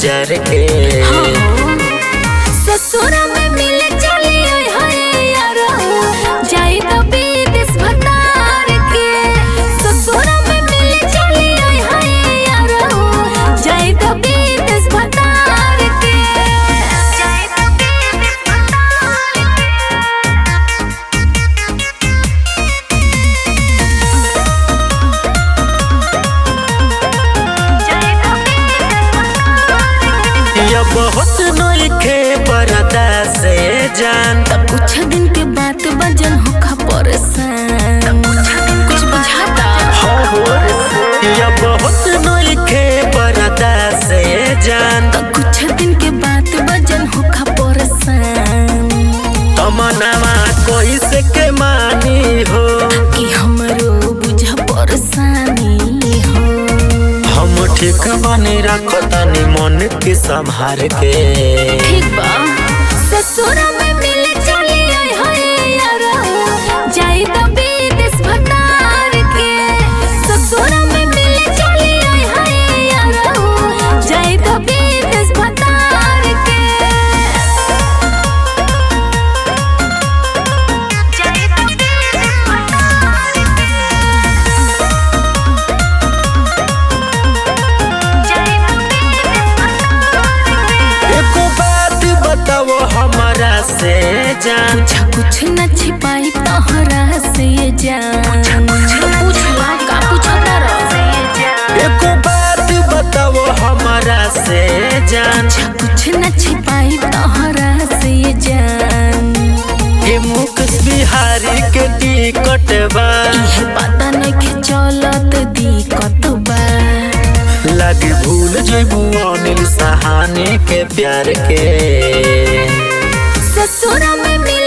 हजार के ससुरा में मिले चली आई हाय यारा जाई तो विदेश भतार के ससुरा में मिले चली आई हाय यारा जाई तो विदेश भतार के जाई तो विदेश भतार जाई तो विदेश भतार या बहुत नइखे बरदा से जान तब कुछ दिन के बात बजन होखा परेशान कुछ बुझाता या बहुत नइखे बरदा से जान तब कुछ दिन के बात बजन होखा परेशान तमनावा कोई से के मानी हो कि हमरो बुझा परेशानी हो हम ठीक बनी रखतानी मन के संभार के ठीक बा ससुरा में मिले चली आई हाय यारा जाई तो विदेश भतार के ससुरा में मिले चली आई हाय यारा जाई तो विदेश भतार के जाई तो विदेश भतार के जाई तो विदेश भतार के एको बात बताओ हमारा से जान पूछा कुछ न छिपाई तोहरा से ये जान तो पूछला का पूछता रह एको बात बताओ हमारा से जान पूछा कुछ न छिपाई तोहरा से ये जान के मुकेश बिहारी के टिकट बा इहे पता नइखे चलत दिक्कत बा लगे भूल जइबू अनिल सहाने के प्यार के ससुरा में मिले